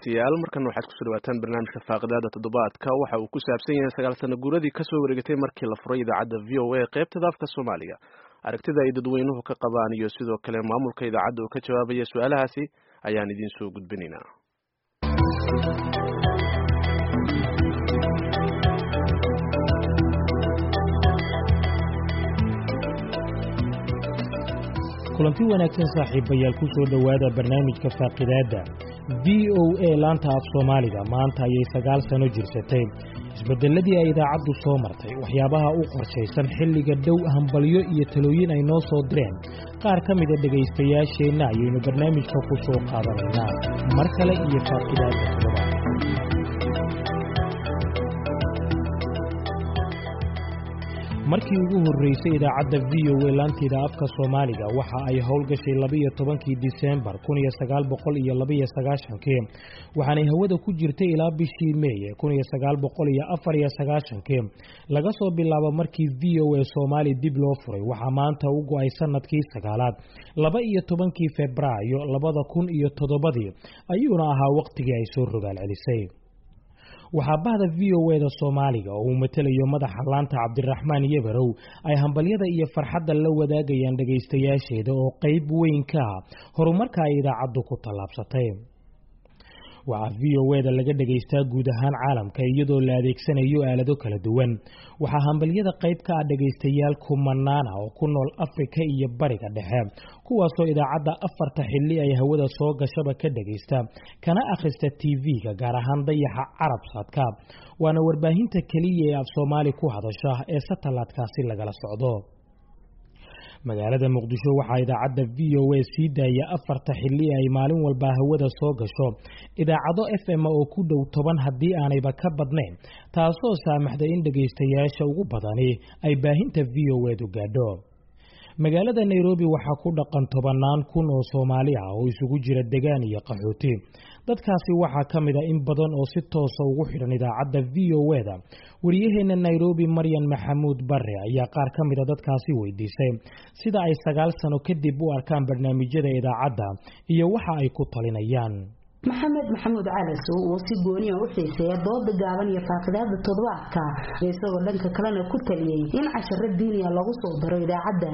dhegeystayaal markan waxaad kusoo dhawaataan barnaamijka faaqidaada toddobaadka waxa uu ku saabsan yahay sagaal sano guuradii kasoo wareegatay markii la furay idaacadda v o a qaybtada afka soomaaliga aragtida ay dadweynuhu ka qabaan iyo sidoo kale maamulka idaacadda oo ka jawaabaya su-aalahaasi ayaan idiin soo gudbinaynaa kulanti wanaagsan saaxiibayaal ku soo dhowaada barnaamijka faaqidaadda v o a laanta af soomaaliga maanta ayay sagaal sano jirsatay isbeddelladii ay idaacaddu soo martay waxyaabaha u qorshaysan xilliga dhow hambalyo iyo talooyin ay noo soo direen qaar ka mida dhegaystayaasheenna ayaynu barnaamijka ku soo qaadanaynaa mar kale iyo faaqidaadda toddobaad markii ugu horreysay idaacadda v o a laanteeda afka soomaaliga waxa ay howlgashay labiyo tobankii disembar kun iyo sagaal boqol iyo labaiyo sagaashankii waxaanay hawada ku jirtay ilaa bishii meeye kun iyo sagaal boqol iyo afar iyo sagaashankii laga soo bilaabo markii v o a soomaali dib loo furay waxaa maanta u go-ay sanadkii sagaalaad laba iyo tobankii febraayo labada kun iyo toddobadii ayuuna ahaa wakhtigii ay soo rogaal celisay waxaa bahda v o eda soomaaliga oo uu matelayo madaxa laanta cabdiraxmaan yebarow ay hambalyada iyo farxadda la wadaagayaan dhegaystayaasheeda oo qayb weyn ka ah horumarka ay idaacaddu ku tallaabsatay waxaa v o eda laga dhegaystaa guud ahaan caalamka iyadoo la adeegsanayo aalado kala duwan waxaa hambalyada qayb ka ah dhegaystayaal kumanaana oo ku nool afrika iyo bariga dhexe kuwaasoo idaacadda afarta xilli ay hawada soo gashaba ka dhegaysta kana akhrista tv-ga gaar ahaan dayaxa carabsadka waana warbaahinta keliya ee af soomaali ku hadasha ee satalaadkaasi lagala socdo magaalada muqdisho waxaa idaacadda v o a sii daaya afarta xilli ay maalin walba hawada soo gasho idaacado f m oo ku dhow toban haddii aanayba ka badnayn taasoo saamaxday in dhegaystayaasha ugu badani ay baahinta v o edu gaadho magaalada nairobi waxaa ku dhaqan tobannaan kun oo soomaali ah oo isugu jira degaan iyo qaxooti dadkaasi waxaa ka mid a in badan oo si toosa ugu xidhan idaacadda v o eda wariyaheenna nairobi maryan maxamuud bare ayaa qaar ka mida dadkaasi weydiisay sida ay sagaal sano kadib u arkaan barnaamijyada idaacadda iyo waxa ay ku talinayaan maxamed maxamuud calasow oo si gooniya u xiiseeya dooda gaaban iyo faaqidaada toddobaadka isagoo dhanka kalena ku taliyey in casharo diiniya lagu soo daro idaacadda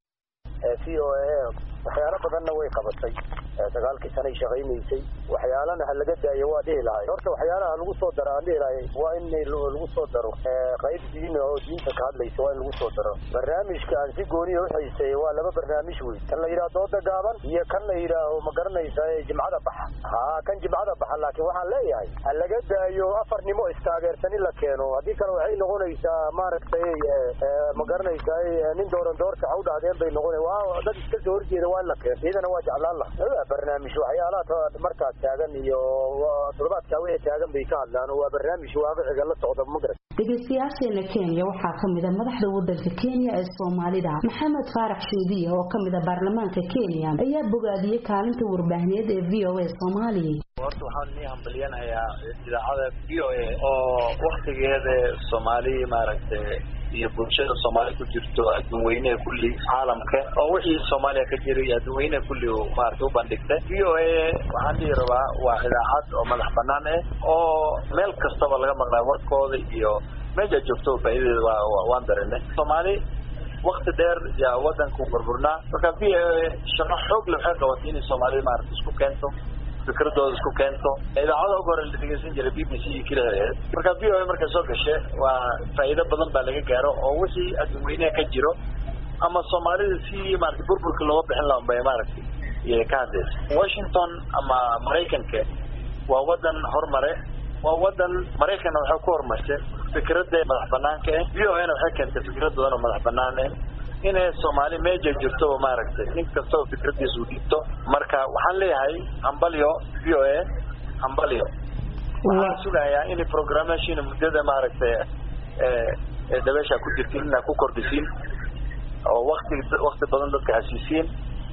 v o a waxyaalo badanna way qabatay sagaalkii sanay shaqaynaysay waxyaalana ha laga daayo waa dhihi lahay horta waxyaalaha lagu soo daro aan dhihi lahay waa in lagu soo daro qayb diina oo diinta ka hadlaysa waa in lagu soo daro barnaamijka aan si gooniya uxiiseeya waa laba barnaamij wey kan la yidhaha dooda gaaban iyo kan la yidhaaho ma garanaysa jimcada baxa ha kan jimcada baxa laakiin waxaan leeyahay ha laga daayo afarnimo istaageersan in la keeno haddii kale waxay noqonaysaa maaragtay ma garanaysa nin dooran doorta ha u dhahdeen bay noqona waa dad iska soo horjeeda waa in la keeno iyadana waa jeclaan laha barnaamij waxyaalaha markaas taagan iyo toddobaadkaa wixii taagan bay ka hadlaan waa barnaamij waaqiciga la socda magarat dhegaystayaasheena kenya waxaa ka mida madaxda wadanka kenya ee soomaalida maxamed faarax shuudiya oo ka mida baarlamaanka kenya ayaa bogaadiyey kaalinta warbaahineed ee v o a soomaali horta waxaan nii hambalyanayaa idaacada v o a oo waktigeeda soomaali maaragtay iyo bulshada soomaali ku jirto adduunweyneha kulli caalamka oo wixii soomaaliya ka jiray adduunweyneha kulli maaragtay u bandhigtay v o a waxaan dhihi rabaa waa idaacad oo madax banaan ah oo meel kastaba laga maqlaa warkooda iyo meesha joogto faa'iidadeeda waa waan dareennay soomaali wakti dheer yaa wadanku burburnaa marka v o a shaqo xoog le waxay qabatay inay soomaalida maaragtay isku keento fikradooda isku keento idaacada ugu hore la dhegeysan jiray b b c iyo keliya marka v o a markay soo gashe waa faa'iido badan baa laga gaaro oo wixii adduunweynaha ka jiro ama soomaalida si maaragtay burburka looga bixin laha bay maaragtay iyay ka hadlaysa washington ama maraykanka waa wadan horumare waa wadan maraykanna waxay ku horumarsay fikradda madax banaanka ah v o a na waxay keentay fikradoodan oo madax banaan ah inay soomaali meeja jirto maaragtay nin kastaba fikradiisa u dhiibto marka waxaan leeyahay hambalyo v o a hambalyo waxaan sugayaa in programmation muddada maaragtay dabeesha ku jirtiin inaa ku kordhisiin oo wakti wakti badan dadka hasiisiin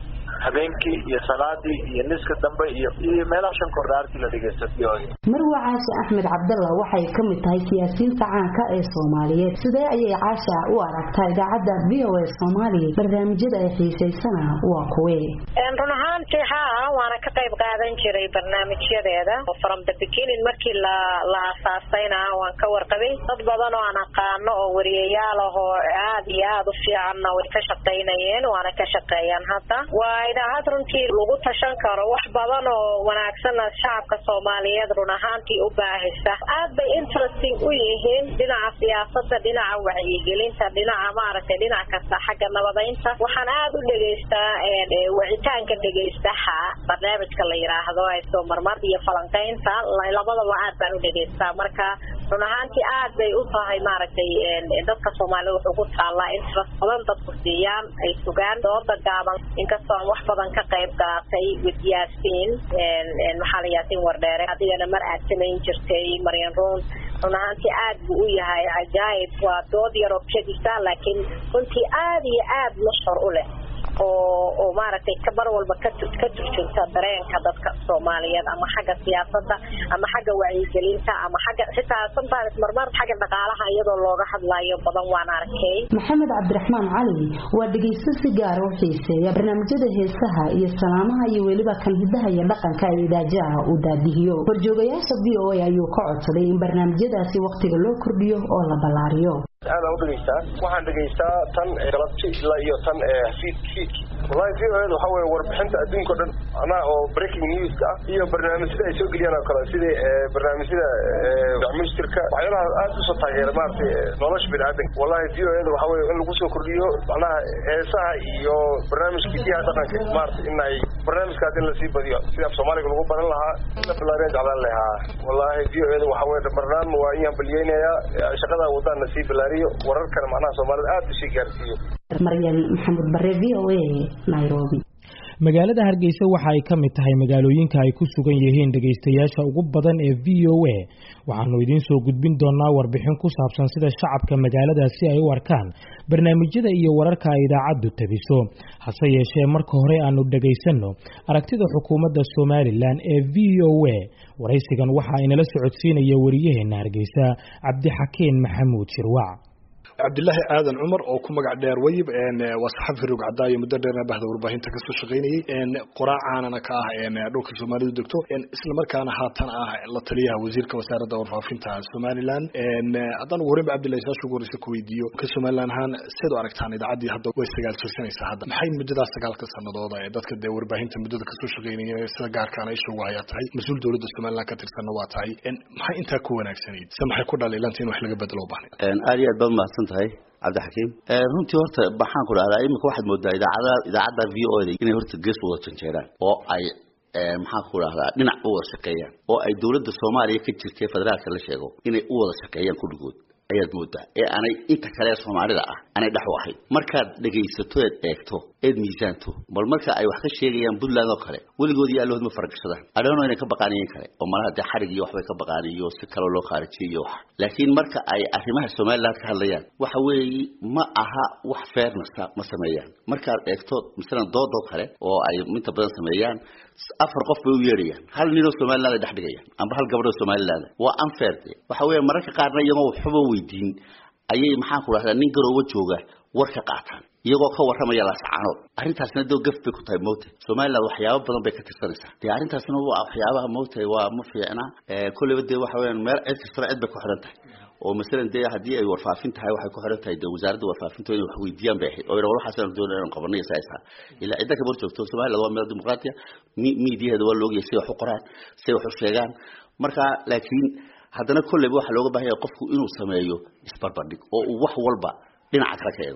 habeenkii iyo salaadii iyo niska dambe iyo iyo meelaha shan kordhaartii la dhegeysto v o a marwa caashe axmed cabdalla waxay ka mid tahay siyaasiyiinta caanka ee soomaaliyeed sidee ayay caasha u aragtaa idaacadda v o a soomaaliya barnaamijyada ay xiisaysana waa kuwe run ahaantii haa waana ka qayb qaadan jiray barnaamijyadeeda from the beginning markii la la aasaasayna waan ka warqabay dad badan oo aan aqaano oo wariyayaal ah oo aad iyo aad u fiicanna way ka shaqaynayeen waana ka shaqeeyaan hadda waa idaacad runtii lagu tashan karo wax badan oo wanaagsanna shacabka soomaaliyeed run ahaantii u baahisa aad bay interesting u yihiin dhinaca siyaasada dhinaca wacyigelinta dhinaca maaragtay dhinac kasta xagga nabadaynta waxaan aad u dhegaystaa wicitaanka dhegaystaha barnaamijka la yiraahdo soo marmar iyo falanqaynta labadaba aad baan u dhegaystaa marka run ahaantii aad bay u tahay maaragtay dadka soomaalida wuxuu ku taallaa interest badan dadku siiyaan ay sugaan dooda gaaban inkastoo aan wax badan ka qayb qaatay with yaasiin maxaa la yaasiin wardheere adigana mar aad samayn jirtay maryan ruun run ahaantii aad buu u yahay cajaayib waa dood yaroo kedisa laakiin runtii aad iyo aad mashhur u leh oo oo maaragtay mar walba ka ka turjunta dareenka dadka soomaaliyeed ama xagga siyaasadda ama xagga wacyigelinta ama xagga xitaa sometimes marmar xagga dhaqaalaha iyadoo looga hadlayo badan waan arkay maxamed cabdiraxmaan cali waa dhegaysto si gaara u xiiseeya barnaamijyada heesaha iyo salaamaha iyo weliba kan hidaha iyo dhaqanka ee idaajaha uu daadihiyo horjoogayaasha v o a ayuu ka codsaday in barnaamijyadaasi wakhtiga loo kordhiyo oo la ballaariyo aad aan u dhegaystaa waxaan dhegaystaa tan galabti ilaa iyo tan fiid fiidki wallahi v o eda waxa weye warbixinta adduunka o dhan anaa oo breaking newska ah iyo barnaamijyada ay soo geliyaan oo kale sida barnaamijyada ministirka waxyaalaha aad usoo taageera maaragtay nolosha biniaadanka wallahi v o eda waxa weye in lagu soo kordhiyo macnaha heesaha iyo barnaamijka hidaha dhaqanka maaragtay in ay barnaamijkaas in lasii badiyo sida af soomaaliga lagu baran lahaa in la bilaariyan jeclaan lahaa wallahi v o eda waxa weye barnaam waa in hambaliyeynayaa shaqada wadaan lasii bilaariyo wararkana macnaha soomaalida aad usii gaarsiiyo maryan maxamed bare v o a nairobi magaalada hargeysa waxa ay ka mid tahay magaalooyinka ay ku sugan yihiin dhegaystayaasha ugu badan ee v o a waxaanu idiin soo gudbin doonaa warbixin ku saabsan sida shacabka magaaladaasi ay u arkaan barnaamijyada iyo wararka ay idaacaddu tabiso hase yeeshee marka hore aanu dhegaysanno aragtida xukuumadda somalilan ee v o a waraysigan waxa inala socodsiinaya wariyaheenna hargeysa cabdixakiin maxamuud shirwac cabdilaahi aadan cumar oo ku magac dheer wayib waa saxafi rog cadaayo muddo dheerna bahda warbaahinta kasoo shaqaynayay qoraacaanana ka ah dhulka soomaalidu degto isla markaana haatan ah la taliyaha wasiirka wasaaradda warfaafinta somalilan haddaan ugu horeynba cabdillahi saasha ugu horeysa ku weydiiyo ka somalilan ahaan seed u aragtaan idaacaddii hadda way sagaal jirsanaysaa hadda maxay muddadaas sagaalka sanadooda ee dadka dee warbaahinta muddada kasoo shaqaynaya sida gaarkaana isha ugu hayaa tahay mas-uul dowladda somalilan ka tirsanna waa tahay maxay intaa ku wanaagsanayd se maxay ku dhaliilanta in wax laga bedelo u baahnayd aad iyo aad baad mahadsan tahay cabdixakiim runtii horta maxaan ku dhahdaa iminka waxaad moodaa idaacada idaacadda v o da inay horta gees wada janjeeraan oo ay maxaan ku dhahdaa dhinac u wada shaqeeyaan oo ay dowladda soomaaliya ka jirtay federaalka la sheego inay u wada shaqeeyaan kulligood ayaad moodaa ee aanay inta kale ee soomaalida ah aanay dhex u ahayn markaad dhegaysato eed eegto eed miisaanto bal marka ay wax ka sheegayaan puntland oo kale weligood iyo allahood ma faragashadaan adhano inay ka baqaaniyen kale oo malaha dee xarig iyo waxbay ka baqaan iyo si kaloo loo khaarijiyay iyo wax laakiin marka ay arrimaha somaliland ka hadlayaan waxa weeye ma aha wax fairnessa ma sameeyaan markaad eegto masalan doodoo kale oo ay inta badan sameeyaan afar qof bay u yeedhayaan hal ninoo somaliland ay dhex dhigayaan amba hal gabadhoo somaliland waa unfair de waxa weya mararka qaarna iyagoo waxba weydiin ayay maxaan ku dhahdaa nin garooba jooga war ka qaataan iyagoo ka warramaya laascaanood arrintaasna doo gaf bay ku tahay mowta somaliland waxyaabo badan bay ka tirsanaysaa dee arrintaasna waa waxyaabaha mowta waa ma fiicna kolleyba dee waxa weyaan meel cid kastaba cid bay ku xidhan tahay oo masalan dee haddii ay warfaafin tahay waxay ku xiran tahay dee wasaaradda warfaafinta inay wax weydiiyaan bay ahayd oo yidha waxaasaan doonay inaan qabanay iyo saaisaa ilaa cidda kama hor joogto somaliland waa meel dimuqraatiya miidiyaheeda waa loogyahay siday wax u qoraan siday wax u sheegaan marka laakiin haddana kolleyba waxaa looga baahan yahay qofku inuu sameeyo isbarbardhig oo uu wax walba dhinaca kale ka eego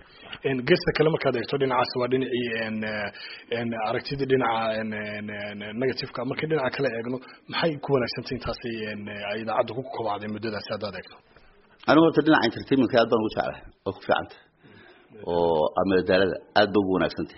geesta kale markaad eegto dhinacaas waa dhinacii aragtidii dhinaca negativeka markay dhinaca kale eegno maxay ku wanaagsantay intaasi ay idaacadda ku kobacday muddadaasi haddaad eegto anigu horta dhinaca entertainmentka aad baan ugu jeclahay oo ku fiicantay oo amadaalada aad ba ugu wanaagsantay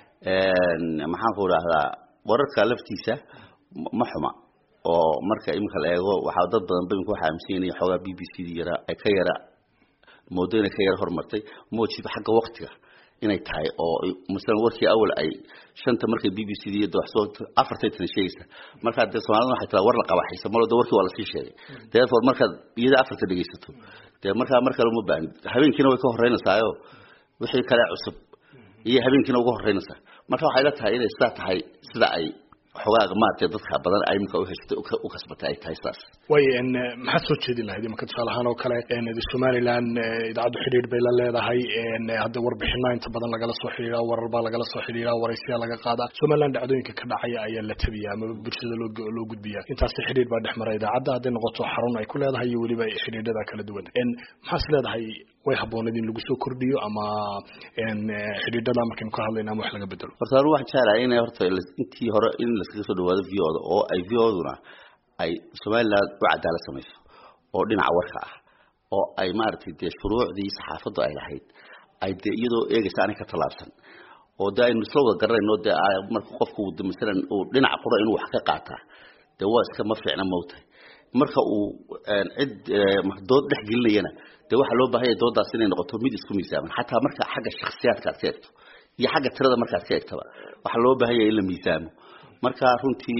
maxaan ku idhaahdaa wararka laftiisa ma xuma oo marka iminka la eego waxaa dad badan ba imika waxa aaminsan yahay xoogaa b b c d yara ay ka yara moodo inay ka yara horumartay moojiba xagga waktiga inay tahay oo masalan warkii awal ay shanta markay b b c da iyo dooxsoo afartay tan sheegaysa markaa dee soomaalida waxay tiraa war la qabaxaysa malo de warkii waa lasii sheegay therefore markaad iyada afarta dhegaysato dee markaa mar kale uma baahnid habeenkiina way ka horeynaysaayo wixii kale cusub iyo habeenkiina uga horeynaysaa marka waxay la tahay inay sidaa tahay sida ay xogaaga maaragtay dadka badan ay iminka uheshatay u kasbatay ay tahay saas way maxaad soo jeedin lahayd imanka tusaale ahaan oo kale somaliland idaacaddu xidhiidh bay la leedahay hadda warbixino inta badan lagala soo xidhiidha warar baa lagala soo xidhiidha waraysiyaa laga qaadaa somaliland dhacdooyinka ka dhacaya ayaa la tabiya ama bulshada loo loo gudbiya intaasi xidhiidh baa dhex mara idaacadda hadday noqoto xarun ay ku leedahay iyo weliba xidhiidhada kala duwan maxaas leedahay way habooneed in lagu soo kordhiyo ama xidhiidhada markaynu ka hadlayna ama wax laga bedelo horta anu waxaan jeclahay inay horta intii hore in laskaga soo dhawaado v o da oo ay v o duna ay somaliland u cadaalad samayso oo dhinaca warka ah oo ay maaragtay dee shuruucdii saxaafaddu ay lahayd ay dee iyadoo eegaysa anay ka tallaabsan oo dee aynu isla wada garanayno dee marka qofku masalan uu dhinaca qura inuu wax ka qaataa dee waa iska ma fiicna mawtahay marka uu cid dood dhex gelinayana dee waxaa loo baahanya doodaas inay noqoto mid isku miisaaman xataa marka xagga shaksiyaadka aad ka egto iyo xagga tirada markaad ka egtaba waxaa loo baahanya in la miisaamo marka runtii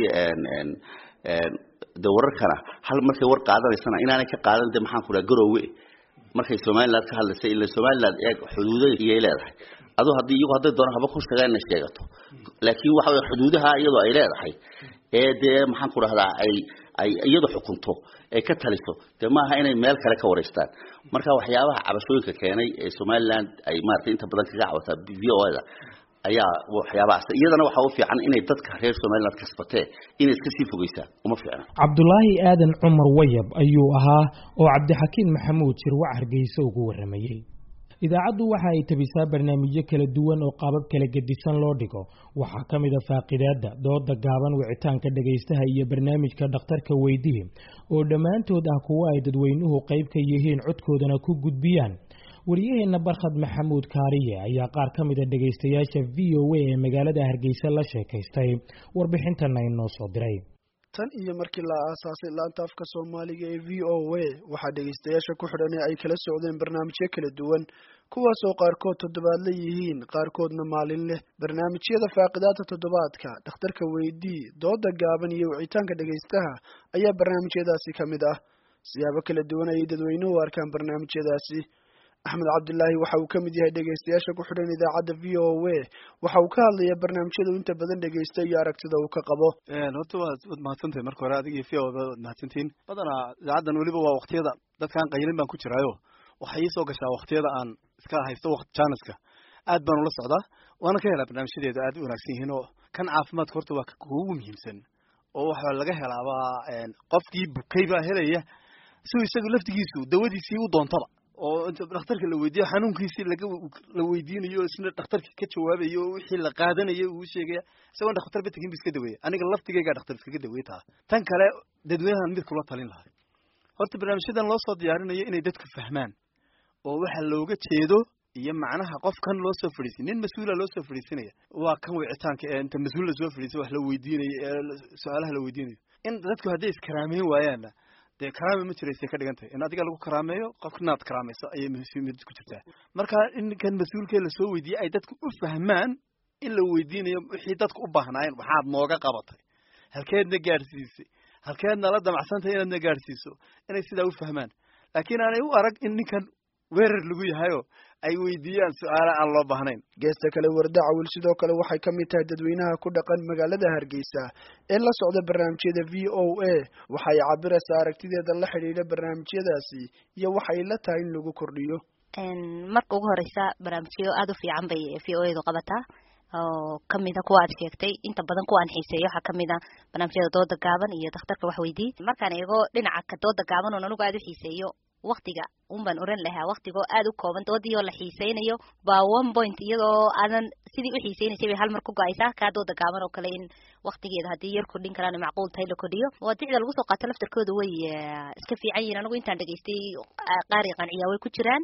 de wararkana hal markay war qaadanaysana inaanay ka qaadan de maxaan ku dhaha garowe markay somaliland ka hadlaysay ila somaliland eeg xuduuda iyay leedahay adu haddii iyagu hadday doonaan haba ku sheegaan inay sheegato laakiin waxa wey xuduudaha iyadoo ay leedahay ee dee maxaan ku dhahdaa ay ay iyadu xukunto ay ka taliso dee maaha inay meel kale ka wareystaan marka waxyaabaha cabashooyinka keenay ee somaliland ay maratay inta badan kaga cabataa v o da ayaa waxyaabahaas iyadana waxaa u fiican inay dadka reer somaliland kasbatee inay iska sii fogeysaa uma fiicna cabdulaahi aadan cumar wayab ayuu ahaa oo cabdixakiin maxamuud jirwac hargeysa ugu waramayey idaacaddu waxa ay tabisaa barnaamijyo kala duwan oo qaabab kala gedisan loo dhigo waxaa ka mid a faaqidaadda dooda gaaban wicitaanka dhegaystaha iyo barnaamijka dhakhtarka weydihi oo dhammaantood ah kuwo ay dadweynuhu qayb ka yihiin codkoodana ku gudbiyaan wariyaheenna barkhad maxamuud kaariye ayaa qaar ka mid a dhegaystayaasha v o a ee magaalada hargeysa la sheekaystay warbixintana inoo soo diray tan iyo markii la aasaasay laanta afka soomaaliga ee v o a waxaa dhegaystayaasha ku xidhan ay kala socdeen barnaamijyo kala duwan kuwaasoo qaarkood toddobaadla yihiin qaarkoodna maalin leh barnaamijyada faaqidaadka toddobaadka dhakhtarka weydii dooda gaaban iyo wicitaanka dhegaystaha ayaa barnaamijyadaasi ka mid ah siyaabo kala duwan ayay dadweynuhu u arkaan barnaamijyadaasi axmed cabdilaahi waxa uu ka mid yahay dhegaystayaasha ku xidhan idaacadda v o a waxa uu ka hadlayaa barnaamijyada inta badan dhegaysta iyo aragtida uu ka qabo horta waad waad mahadsantahay marka hore adiga iyo v o waad mahadsantihiin badanaa idaacaddan weliba waa waktiyada dadkaan qaylin baan ku jiraayo waxay ii soo gashaa waktiyada aan iska haysto waqti jaaniska aad baan ula socdaa waana ka helaa barnaamijyadeedu aad u wanaagsan yihiin oo kan caafimaadka horta waa kuugu muhiimsan oo waxaa laga helaabaa qofkii bukay baa helaya si isagu laftigiisu dawadiisii u doontaba oo inta dhakhtarka la weydiiyo xanuunkiisii laga la weydiinayo isna dhakhtarkii ka jawaabayo oo wixii la qaadanayo uu sheegaya isagoon dhakhtar ba tegin ba iska daweeya aniga laftigaygaa dhakhtar iskaga daweey taa tan kale dadweynahan mid kula talin lahay horta barnaamijyadan loo soo diyaarinayo inay dadku fahmaan oo waxa looga jeedo iyo macnaha qofkan loo soo fadhiisin nin mas-uula loo soo fadhiisinaya waa kan wicitaanka ee inta mas-uul lasoo fadhiisay wax la weydiinayo ee su-aalaha la weydiinayo in dadku hadday iskaraameyn waayaanna dee karaame ma jiraysay ka dhigan tahay in adiga lagu karaameeyo qofka inaad karaamayso ayay muhiimad ku jirtaa marka in kan mas-uulkee lasoo weydiiyey ay dadku u fahmaan in la weydiinayo wixii dadku u baahnaayeen waxaad nooga qabatay halkeedna gaadhsiisay halkeedna la damacsantahay inaadna gaadhsiiso inay sidaa u fahmaan laakiin aanay u arag in ninkan weerar lagu yahayo ay weydiiyaan su-aala aan loo baahnayn geesta kale warda cawil sidoo kale waxay ka mid tahay dadweynaha ku dhaqan magaalada hargeysa ee la socda barnaamijyada v o a waxay cabiraysaa aragtideeda la xidhiidha barnaamijyadaasi iyo waxay la tahay in lagu kordhiyo marka ugu horeysa barnaamijyo aada u fiican bay v o edu qabataa oo kamida kuwa aad sheegtay inta badan kuwa aan xiiseeyo waxaa kamid a barnaamijyada dooda gaaban iyo dhakhtarka wax weydii markaan eego dhinaca ka dooda gaaban oon anigu aada u xiiseeyo waktiga un baan oran lahaa waktigoo aada u kooban doodii oo la xiiseynayo baa one point iyadoo aadan sidii u xiiseynaysay bay hal mar ku go-aysaa kaa dooda gaaban oo kale in waktigeeda haddii yar kordhin karaan macquul tahay la kordhiyo waadicda lagu soo qaato laftarkooda way iska fiican yihiin anigu intaan dhegaystay qaari qanciyaa way ku jiraan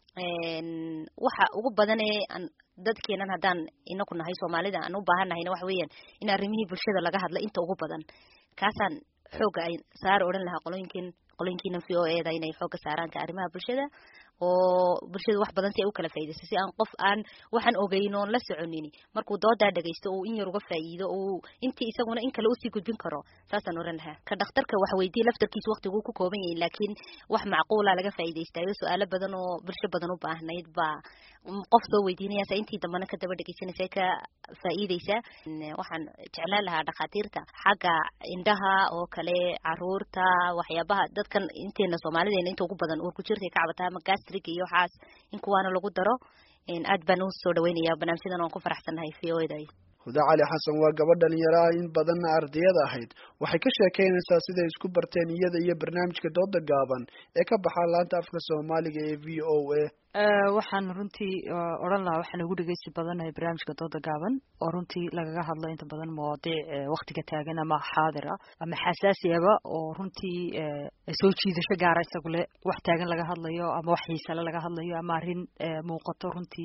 waxa ugu badan ee aan dadkeenan haddaan inaku nahay soomaalida aan u baahan nahayna waxa weeyaan in arrimihii bulshada laga hadla inta ugu badan kaasaan xooga ay saar odhan lahaa qolooyinkin qolooyinkiina v o eda inay xooga saaraan ka arrimaha bulshada oo bulshada wax badan si ay u kala faa'iidayso si aan qof aan waxaan ogeyn oon la soconin markuu doodaa dhagaysto uu in yar uga faa'iido uu intii isaguna in kale usii gudbin karo saasaan oran lahaa ka dhakhtarka wax weydii laftarkiisa waqtiguu ku kooban yahay laakiin wax macquula laga faa'iidaystayo su-aalo badan oo bulsho badan u baahnayd baa qof soo weydiinayasa intii dambana ka daba dhegeysanaysa ka faa'iideysaa waxaan jeclaan lahaa dhakhaatiirta xagga indhaha oo kale caruurta waxyaabaha dadkan inteena soomaalideena inta ugu badan uur ku jirtay ka cabataa ama gastrig iyo waxaas in kuwaana lagu daro aad baan u soo dhaweynaya barnaamijyadan waan ku faraxsannahay v o eda huda cali xasan waa gabadh dhalinyaro ah in badanna ardayada ahayd waxay ka sheekeynaysaa siday isku barteen iyada iyo barnaamijka dooda gaaban ee ka baxaa laanta afka soomaaliga ee v o a waxaan runtii odhan lahaa waxaan ugu dhegeysi badanahay barnaamijka dooda gaaban oo runtii lagaga hadlo inta badan mawaadiic waktiga taagan ama xaadira ama xasaasiyaba oo runtii soo jiidasho gaara isagu le wax taagan laga hadlayo ama wax xiisale laga hadlayo ama arrin muuqato runtii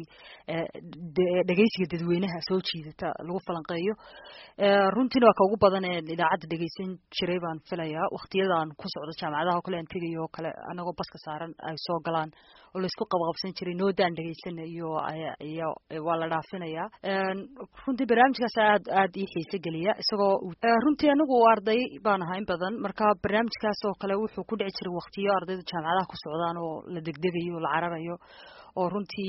dhegeysiga dadweynaha soo jiidata lagu falanqeeyo runtiina waa ka ugu badan ee idaacadda dhegeysan jiray baan filayaa waktiyadaan ku socdo jaamacadaha o kale aan tegayo oo kale anagoo baska saaran ay soo galaan oo laisku qabaqabsan jiray noodaan dhegeysana iyo iyo waa la dhaafinayaa runtii barnaamijkaas aad aad ii xiise geliya isagoo runtii anigu arday baan ahaa in badan marka barnaamijkaas oo kale wuxuu ku dhici jiray waktiyo ardaydu jaamacadaha ku socdaan oo la degdegayo la cararayo oo runtii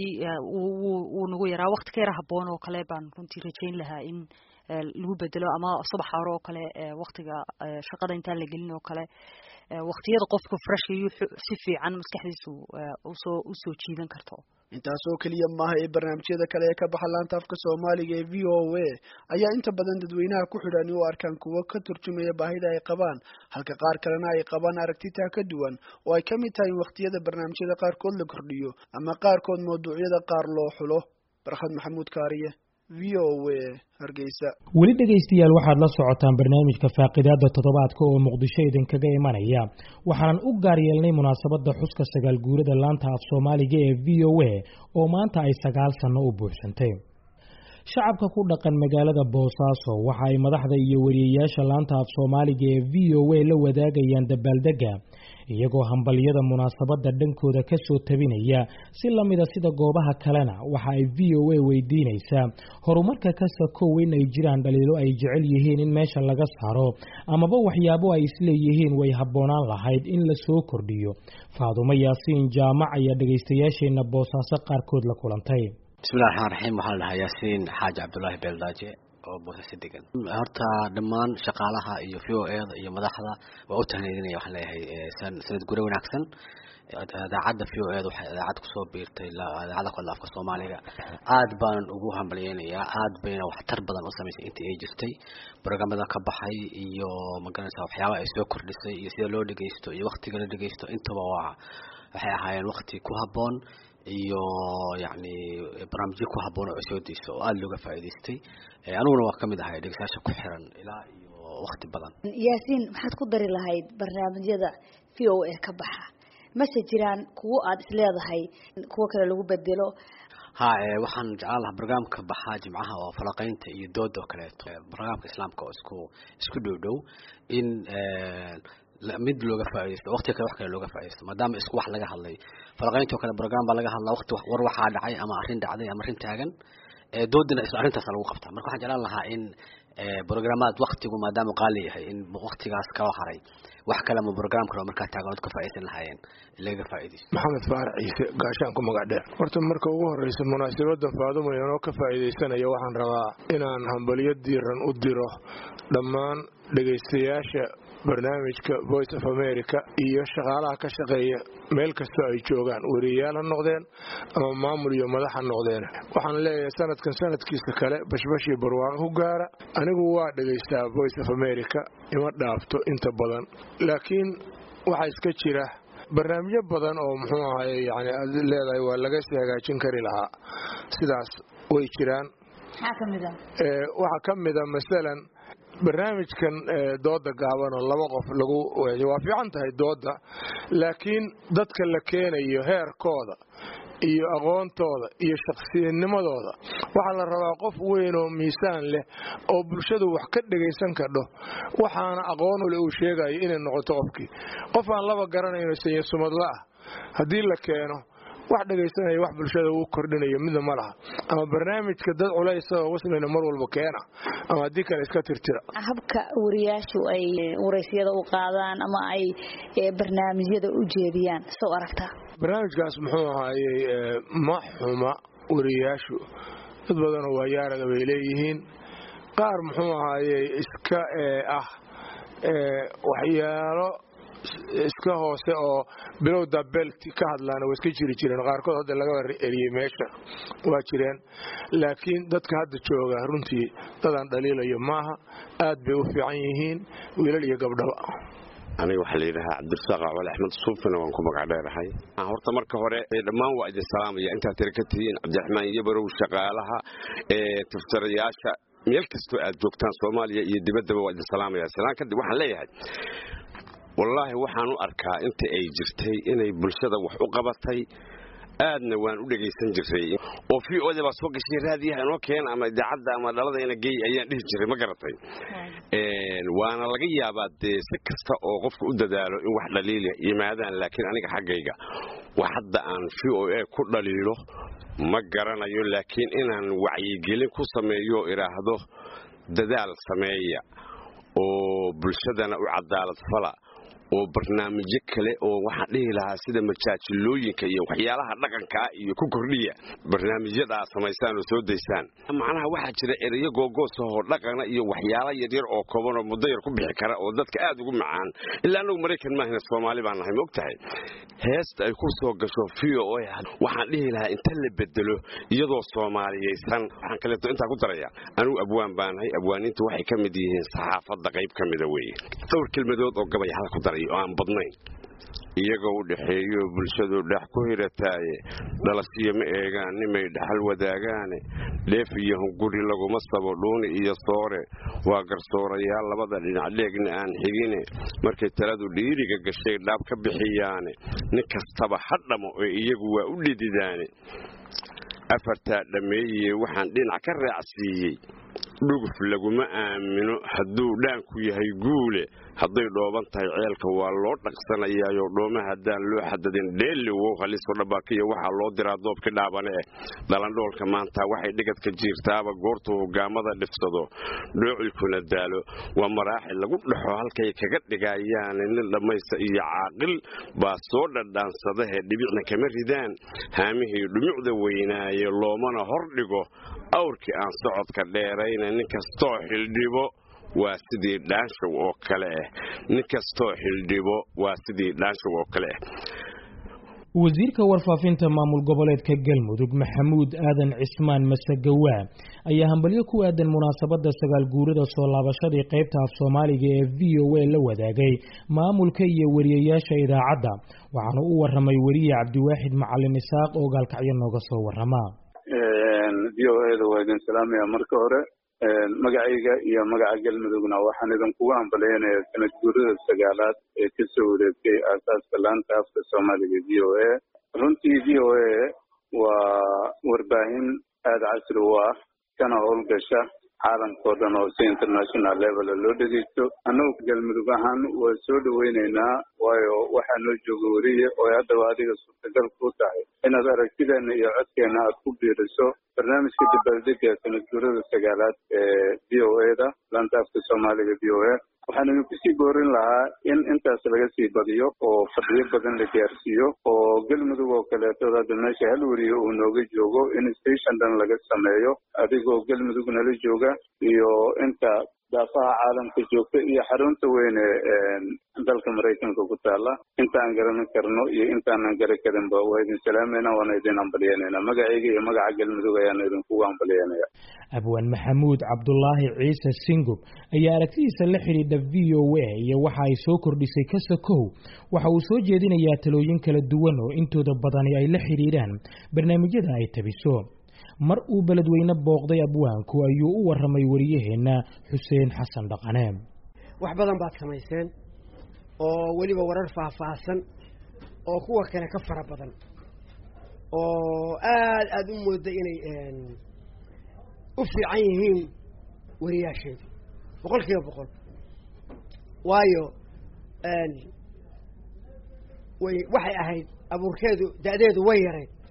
wuu nagu yaraa wakti ka yara haboon oo kale baan runtii rajayn lahaa in lagu bedelo ama subax hore oo kale waktiga shaqada intaan la gelin oo kale waktiyada qofka fresh iyo si fiican maskaxdiisu usoo usoo jiidan karto intaas oo keliya maaha ee barnaamijyada kale ee ka baxa laanta afka soomaaliga ee v o a ayaa inta badan dadweynaha ku xidhan u arkaan kuwo ka turjumaya baahida ay qabaan halka qaar kalena ay qabaan aragtitaa ka duwan oo ay ka mid tahay in wakhtiyada barnaamijyada qaarkood la kordhiyo ama qaarkood mawduucyada qaar loo xulo barkhad maxamuud kaariye v o a hargeysa weli dhegaystayaal waxaad la socotaan barnaamijka faaqidaada toddobaadka oo muqdisho idinkaga imanaya waxaanan u gaar yeelnay munaasabadda xuska sagaal guurada laanta af soomaaliga ee v o a oo maanta ay sagaal sanno u buuxsantay shacabka ku dhaqan magaalada boosaaso waxa ay madaxda iyo wariyeyaasha laanta af soomaaliga ee v o a la wadaagayaan dabaaldega iyagoo hambalyada munaasabadda dhankooda ka soo tabinaya si lamida sida goobaha kalena waxa ay v o a weydiinaysaa horumarka ka sakow in ay jiraan dhaliilo ay jecel yihiin in meesha laga saaro amaba waxyaabo ay isleeyihiin way habboonaan lahayd in la soo kordhiyo faadumo yaasiin jaamac ayaa dhegaystayaasheenna boosaaso qaarkood la kulantay bismillahi raxmaan raxiim waxaa la dhahaa yaasiin xaaji cabdullaahi beeldaaje oo boosaaso degan horta dhammaan shaqaalaha iyo v o eda iyo madaxda waa u tahneedinaya waxaan leeyahay sanad gure wanaagsan idaacadda v o eda waxay idaacad kusoo biirtay idaacadda kooda afka soomaaliga aad baanan ugu hambalyeynayaa aad bayna waxtar badan u samaysay intii ay jirtay brograamada ka baxay iyo magaranaysa waxyaabaha ay soo kordhisay iyo sida loo dhegeysto iyo waktiga la dhegeysto intaba waa waxay ahaayeen wakti ku habboon iyo yacni barnaamijyo ku habboon oo ay soo deyso oo aada looga faa'iidaystay aniguna waa kamid ahay dhegeystayaasha ku xiran ilaa iyo wakti badan yaasiin maxaad ku dari lahayd barnaamijyada v o a ka baxa mase jiraan kuwo aada isleedahay kuwo kale lagu bedelo ha waxaan jeclaan lahaa barnaamijka baxaa jimcaha oo falaqeynta iyo dooda oo kaleeto barnaamijka islaamka oo isku isku dhow dhow in mid looga faaidaysto waqtiga kale wax kale looga faa'idaysto maadaama isku wax laga hadlay falaqeyntoo kale program baa laga hadlaa waqti war waxaa dhacay ama arrin dhacday ama arrin taagan doodina isla arrintaas lagu qabtaa marka waxaan jeclaan lahaa in programmaad waktigu maadaama qaali yahay in waktigaas kaloo haray wax kale ama program kale oo markaa taaganood ka faaidaysan lahaayeen laga faaidaysto maxamed faarac ciise gaashaan ku magac dheer horta marka ugu horeysa munaasabada faadumo inoo ka faa'iidaysanaya waxaan rabaa inaan hambalyo diiran u diro dhammaan dhegaystayaasha barnaamijka voice of america iyo shaqaalaha ka shaqeeya meel kastoo ay joogaan wariyayaal ha noqdeen ama maamul iyo madax ha noqdeen waxaan leeyahay sanadkan sanadkiisa kale bashbashii barwaaqo ku gaara anigu waa dhegaystaa voice of america ima dhaafto inta badan laakiin waxaa iska jira barnaamijyo badan oo muxuu ahay yani aad leedahay waa laga sii hagaajin kari lahaa sidaas way jiraan waxaa ka mida masalan barnaamijkan dooda gaabanoo laba qof lagu waa fiican tahay dooda laakiin dadka la keenayo heerkooda iyo aqoontooda iyo shakhsiyadnimadooda waxaa la rabaa qof weyn oo miisaan leh oo bulshadu wax ka dhegaysan kadho waxaana aqoonule uu sheegayo inay noqoto qofkii qof aan laba garanayno sanya sumadla ah haddii la keeno wax dhegaysanaya wax bulshada uu kordhinayo midna ma laha ama barnaamijka dad culaysa oo waslina mar walba keena ama haddii kale iska tirtira habka wariyaashu ay waraysyada u qaadaan ama ay barnaamijyada u jeediyaan soo aragtaa barnaamijkaas muxuu ahaayey ma xuma wariyaashu dad badanoo waayaaraga bay leeyihiin qaar muxuu ahaayey iska ah waxyaalo iska hoose oo bilowda belt ka hadlaana waa iska jiri jireen qaarkood hadda laga eriyey meesha waa jireen laakiin dadka hadda jooga runtii dadaan dhaliilayo maaha aad bay u fiican yihiin wiilal iyo gabdhaba aniga waxaa layidhahaa cabdirasaaq cawal axmed suufina waan ku magac dheerahay horta marka hore dhammaan waa idin salaamaya intaad tira ka tihiin cabdiraxmaan yabarow shaqaalaha tiftirayaasha meel kastoo aad joogtaan soomaaliya iyo dibaddaba waa idin salaamaya salaan kadib waxaan leeyahay wallaahi waxaan u arkaa inta ay jirtay inay bulshada wax u qabatay aadna waan u dhegaysan jiray oo v oda baa soo gashay raadiyaha inoo keena ama idaacadda ama dhaladayna gey ayaan dhihi jiray ma garatay waana laga yaabaa dee si kasta oo qofka u dadaalo in wax dhaliila yimaadaan laakiin aniga xaggayga wax hadda aan v o a ku dhaliilo ma garanayo laakiin inaan wacyigelin ku sameeyo idhaahdo dadaal sameeya oo bulshadana u cadaalad fala oo barnaamijyo kale oo waxaan dhihi lahaa sida majaajilooyinka iyo waxyaalaha dhaqankaa iyo ku kordhiya barnaamijyadaa samaysaan oo soo daysaan macnaha waxaa jira ereyo googoos ahoo dhaqana iyo waxyaala yaryar oo kooban oo muddo yar ku bixi kara oo dadka aad ugu macaan ilaa anagu maraykan maahina soomaali baan nahay maog tahay heesta ay ku soo gasho v o waxaan dhihi lahaa inta la bedelo iyadoo soomaaliyaysan waxaan kaleeto intaa ku daraya anugu abwaan baanahay abwaaniintu waxay ka mid yihiin saxaafadda qayb ka mida weeye dhowr kelmadood oo gabay hala ku daray oo aan badnayn iyagoo u dhexeeyo bulshadu dhex ku hirataaye dhalasiyo ma eegaan nimay dhaxal wadaagaane dheef iyo hunguri laguma sabo dhuuni iyo soore waa garsoorayaal labada dhinac dheegna aan xigine markay taladu dhiiriga gashay dhaab ka bixiyaane nin kastaba ha dhamo oo iyagu waa u dhididaane afartaa dhammeeye waxaan dhinac ka raacsiiyey dhuguf laguma aamino hadduu dhaanku yahay guule hadday dhooban tahay ceelka waa loo dhaqsanayaayo dhooma haddaan loo xadadin dheelli wow haliso dhabaakiya waxaa loo diraa doobki dhaabane eh dhalandhoolka maanta waxay dhigadka jiirtaaba goortuu hogaamada dhifsado dhoocilkuna daalo waa maraaxil lagu dhexo halkay kaga dhigayaane nin dhammaysta iyo caaqil baa soo dhadhaansadahe dhibicna kama ridaan haamihii dhumucda weynaaye loomana hor dhigo awrkii aan socodka dheerayna nin kastoo xildhibo waa sidii dhaanshow oo kale ah nin kastoo xildhibo waa sidii dhaanshow oo kale ah wasiirka warfaafinta maamul goboleedka galmudug maxamuud aadan cismaan masagawaa ayaa hambalyo ku aadan munaasabadda sagaal guurada soo laabashadii qaybta af soomaaliga ee v o a la wadaagay maamulka iyo wariyayaasha idaacadda waxaana u waramay weriye cabdiwaaxid macalin isaaq oo gaalkacyo nooga soo warama v o a da waa idin salaamaya marka hore magacayga iyo magaca galmudugna waxaan idinkugu hambaleynayaa sanad guurada sagaalaad ee kasoo wareegtay aasaaska laanta afka soomaaliga v o a runtii v o a waa warbaahin aada casri u ah kana howlgasha caalamkao dhan oo si international level loo dhegeysto annagu galmudug ahaan waa soo dhaweyneynaa waayo waxaa noo jooga weriye oo haddaba adiga suurtagal ku tahay inaad aragtideena iyo codkeena aad ku biiriso barnaamijka dabaaldega sanad guurada sagaalaad ee v o a da laanta afka soomaaliga v o a waxaan idinku sii boorin lahaa in intaas laga sii badiyo oo fadhiyo badan la gaarsiiyo oo galmudug oo kaleeto hadda meesha hal weriye uu nooga joogo in station dhan laga sameeyo adigoo galmudug nala jooga iyo inta daafaha caalamka joogta iyo xarunta weyne dalka maraykanka ku taala intaan garanan karno iyo intaanan garan karinba waa idin salaamayna waana idin hambalyeynayna magacayga iyo magaca galmudug ayaan idinkugu hambalyeynaya abwaan maxamuud cabdulaahi ciise singub ayaa aragtidiisa la xidhiidha v o a iyo waxa ay soo kordhisay kasakow waxa uu soo jeedinayaa talooyin kala duwan oo intooda badani ay la xidhiidhaan barnaamijyada ay tabiso mar uu beledweyne booqday abwaanku ayuu u waramay wariyaheenna xuseen xasan dhaqane wax badan baad samayseen oo weliba warar faahfaahsan oo kuwa kale ka fara badan oo aad aada u mooda inay u fiican yihiin wariyaasheedu boqol kiiba boqol waayo way waxay ahayd abuurkeedu da-deedu way yarayd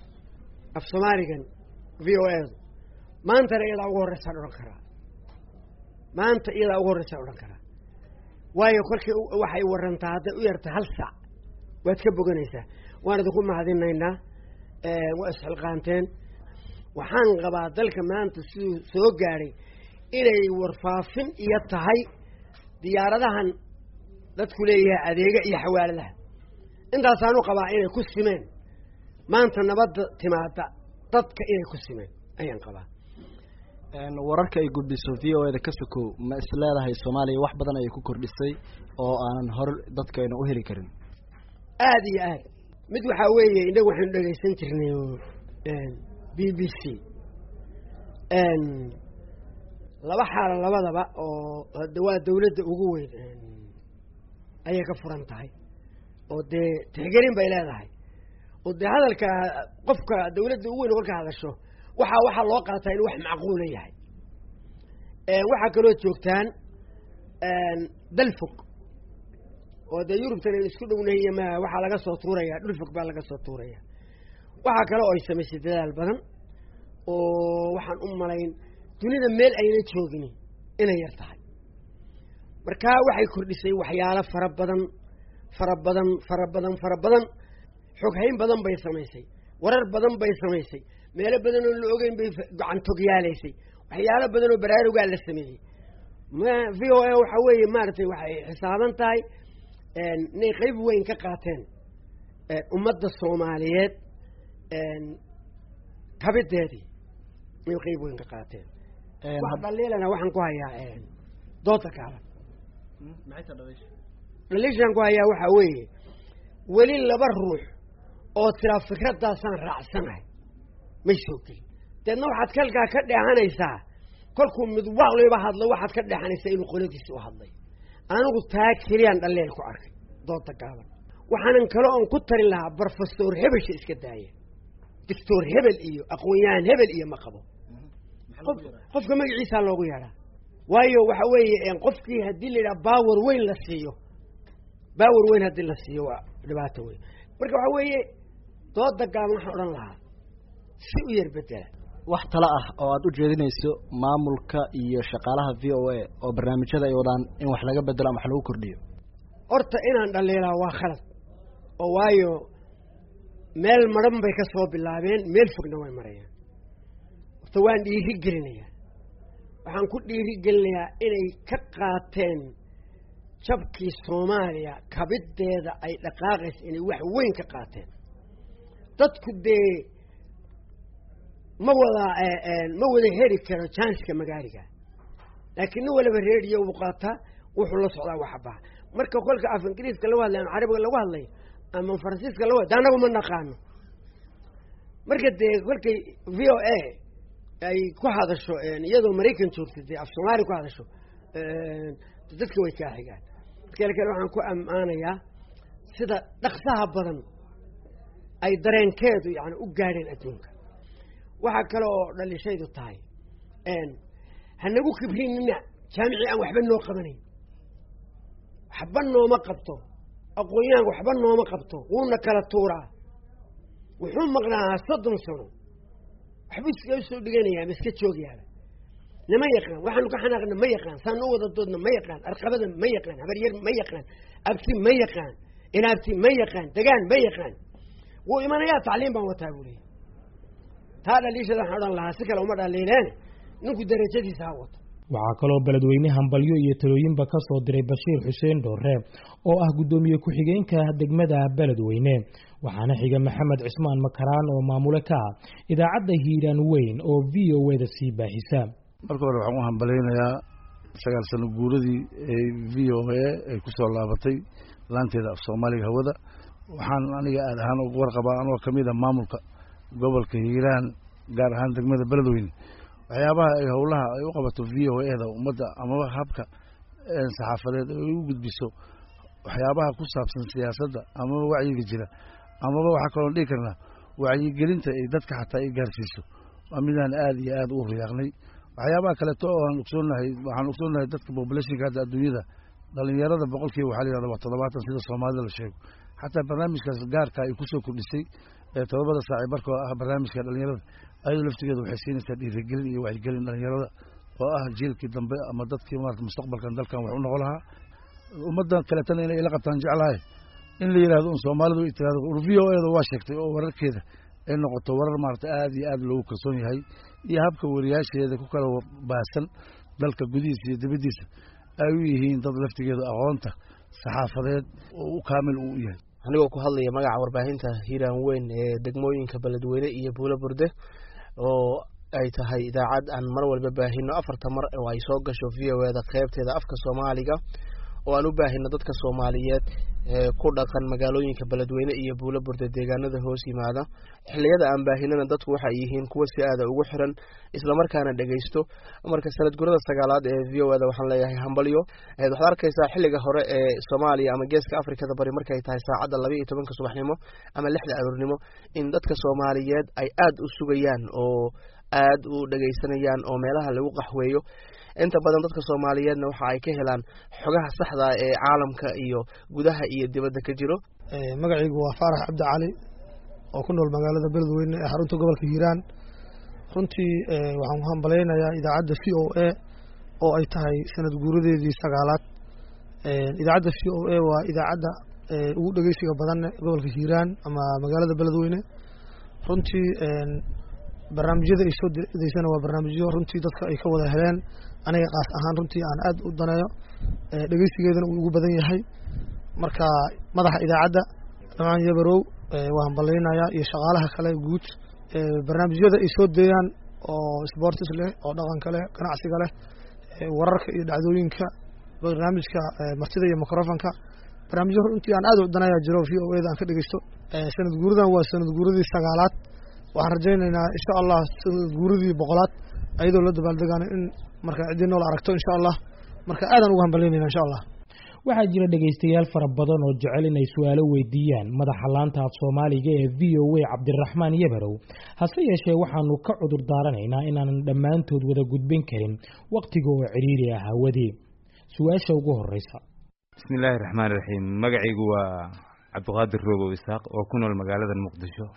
af soomaaligan v o edu maantana iyadaa ugu horreysaan odhan karaa maanta iyadaa ugu horreysaan odhan karaa waayo kolkii waxay warantaa hadday u yarta hal saac waad ka boganaysaa waan idinku mahadinaynaa waa isxilqaanteen waxaan qabaa dalka maanta siduu soo gaadhay inay warfaafin iyo tahay diyaaradahan dadku leeyahay adeega iyo xawaaladaha intaasaanu qabaa inay ku simeen maanta nabadda timaada dadka inay ku simeen ayaan qabaa wararka ay gudbiso v o eda ka sokow ma is leedahay soomaaliya wax badan ayay ku kordhisay oo aanan hor dadkayna u heli karin aada iyo aad mid waxaa weeye innagu waxaynu dhegaysan jirnay b b c laba xaalo labadaba oo hade waa dawladda ugu weyn ayay ka furan tahay oo dee tixgelin bay leedahay oo dee hadalka qofka dawladda ugu weyn kolka hadasho waxaa waxaa loo qaataa inuu wax macquula yahay waxaa kaloo joogtaan dal fog oo dee yurubtan aynu isku dhownahay iyo ma waxaa laga soo tuuraya dhul fog baa laga soo tuuraya waxaa kale oo ay samaysay dadaal badan oo waxaan u malayn dunida meel ayna joogin inay yar tahay markaa waxay kordhisay waxyaalo fara badan fara badan fara badan fara badan xoghayn badan bay samaysay warar badan bay samaysay meelo badan oo la ogeyn bay gacantogyaalaysa waxyaalo badan oo baraarugaa la sameeyey v o a waxa weeye maaragtay waxay xisaaban tahay inay qeyb weyn ka qaateen ummadda soomaaliyeed kabideedii inay qeyb weyn ka qaateen wax dhaliilana waxaan ku hayaa dooda kaaban dhaliishaan ku hayaa waxaa weeye weli laba ruux oo tiraa fikraddaasaan raacsanahay may soo gelin deedna waxaad kalkaa ka dheehanaysaa kolkuu mid waqliba hadlo waxaad ka dheexanaysaa inuu qoladiisi u hadlay anigu taa keliyaan dhalleel ku arkay dooda gaaban waxaanan kale oon ku tarin lahaa brofesor hebelsha iska daaya doctor hebel iyo aqoon-yahan hebel iyo ma qabo qof qofka magaciisaa loogu yeedhaa waayo waxa weeye qofkii haddii la yidhaha baawer weyn la siiyo baawer weyn haddii la siiyo waa dhibaato weyn marka waxa weeye dooda gaaban waxaan odhan lahaa si u yar bedela wax talo ah oo aada u jeedinayso maamulka iyo shaqaalaha v o a oo barnaamijyada ay wadaan in wax laga bedelo ama wax lagu kordhiyo horta inaan dhaliilaa waa khalad oo waayo meel madhan bay ka soo bilaabeen meel fogna way marayaan horta waan dhiiri gelinayaa waxaan ku dhiiri gelinayaa inay ka qaateen jabkii soomaaliya kabiddeeda ay dhaqaaqaysa inay wax weyn ka qaateen dadku dee ma wada ma wada heri karo janska magaaliga laakiin nin waliba reediyo uu qaataa wuxuu la socdaa waxbaha marka kolka af ingiriiska lagu hadlayo ama carabiga lagu hadlayo ama faransiiska lagu hadlayo annagu ma naqaano marka dee kolkay v o a ay ku hadasho iyadoo maraykan joogta dee af soomaali ku hadasho dadka way kaa xigaan markale kale waxaan ku ammaanayaa sida dhaqsaha badan ay dareenkeedu yani u gaadheen adduunka waxaa kale oo dhalishaydu tahay hanagu kibrinina jaamicii aan waxba noo qabanayn waxba nooma qabto aqoon-yahanka waxba nooma qabto wuuna kala tuuraa wuxuu maqnaa soddon sano waxbuu iskaga soo dhiganayaa ma iska joogyaaba nama yaqaan waxaanu ka xanaaqna ma yaqaan saanu u wada doodna ma yaqaan arqabada ma yaqaan habaryar ma yaqaan abti ma yaqaan inaabti ma yaqaan degaan ma yaqaan wuu imanayaa tacliim baan wataa buu leeyay taa dhaliishada waxaan odhan lahaa si kale uma dhaliileen ninku darajadiisa ha wato waxaa kaloo beledweyne hambalyo iyo talooyinba ka soo diray bashiir xuseen dhoore oo ah guddoomiye ku-xigeenka degmada beledweyne waxaana xiga maxamed cismaan makaraan oo maamule ka ah idaacadda hiiraan weyn oo v o eda sii baahisa marka hore waxaan u hambalaynayaa sagaal sano guuradii ee v o a ay ku soo laabatay laanteeda af soomaaliga hawada waxaan aniga aad ahaan uga warqabaa anoo ka mid a maamulka gobolka hiiraan gaar ahaan degmada beledweyne waxyaabaha ay howlaha ay u qabato v o eda ummadda amaba habka saxaafadeed ay u gudbiso waxyaabaha ku saabsan siyaasadda amaba wacyiga jira amaba waxaa kaloo dhihi karnaa wacyigelinta ay dadka xataa ay gaarsiiso waa midaan aada iyo aada u riyaaqnay waxyaabaha kaleeto oo aan ogsoonahay waxaan ogsoonahay dadka populationka hadda adduunyada dhalinyarada boqolkiiba waxaa la yihahda waa toddobaatan sida soomaalida la sheego xataa barnaamijkaas gaarka ay kusoo kordhisay ee todobada saaci barkoo ah barnaamijka dhalinyarada ayadoo laftigeeda waxay siinaysaa dhiirigelin iyo wacyigelin dhalinyarada oo ah jiilkii dambe ama dadkii maarata mustaqbalkan dalkan wax u noqon lahaa ummaddan kaleetana inay ila qabtaan jeclahay in la yidhahdo un soomaalidu ay tirahdo v o eeda waa sheegtay oo wararkeeda ay noqoto warar maarata aad iyo aad loogu kalsoon yahay iyo habka wariyaasheeda ku kala baahsan dalka gudihiisa iyo dibaddiisa ay u yihiin dad laftigeeda aqoonta saxaafadeed oo u kaamil uu yahay anigoo ku hadlaya magaca warbaahinta hiiraan weyn ee degmooyinka beledweyne iyo buulo burde oo ay tahay idaacad aan mar walba baahino afarta mar oo ay soo gasho v o eda qeybteeda afka soomaaliga oo aan u baahino dadka soomaaliyeed ee ku dhaqan magaalooyinka beledweyne iyo buulo burde deegaanada hoos yimaada xilliyada aan baahinana dadku waxay yihiin kuwa si aada ugu xiran islamarkaana dhegeysto marka sanad gurada sagaalaad ee v o eda waxaan leeyahay hambalyo waxaad arkaysaa xilliga hore ee soomaaliya ama geeska afrikada bari markay tahay saacadda laba iyo tobanka subaxnimo ama lixda aroornimo in dadka soomaaliyeed ay aada u sugayaan oo aada u dhegeysanayaan oo meelaha lagu qaxweeyo inta badan dadka soomaaliyeedna waxa ay ka helaan xogaha saxda ee caalamka iyo gudaha iyo dibadda ka jiro magacaygu waa faarax cabdi cali oo ku nool magaalada beledweyne ee xarunta gobolka hiiraan runtii waxaan ku hambalaynayaa idaacadda v o a oo ay tahay sanad guuradeedii sagaalaad idaacadda v o a waa idaacadda ugu dhegeysiga badan gobolka hiiraan ama magaalada beledweyne runtii barnaamijyada ay soo deysana waa barnaamijyo runtii dadka ay ka wada heleen aniga kaas ahaan runtii aan aad u daneeyo dhegeysigeedana uu ugu badan yahay marka madaxa idaacadda dhamaan yabarow waa hambalaynayaa iyo shaqaalaha kale guud barnaamijyada ay soo deeyaan oo sportis leh oo dhaqanka leh ganacsiga leh wararka iyo dhacdooyinka barnaamijka martida iyo microfonka barnaamijyo runtii aan aad u daneeya jiro v o eda aan ka dhegeysto sanad guuradan waa sanad guuradii sagaalaad waxaan rajaynaynaa insha allah sanad guuradii boqolaad ayadoo la dabaaldegaano in marka ciddii nool aragto insha allah marka aadaan ugu hambalyaynayna insha allah waxaa jira dhegaystayaal fara badan oo jecel inay su-aalo weydiiyaan madaxa laanta af soomaaliga ee v o a cabdiraxmaan yabarow hase yeeshee waxaanu ka cudur daaranaynaa inaanan dhammaantood wada gudbin karin wakhtiga oo cidhiiri ah hawadii su-aasha ugu horeysa bismi illaahi raxmaan iraxiim magacaygu waa cabdiqaadir roobow isaaq oo ku nool magaalada muqdisho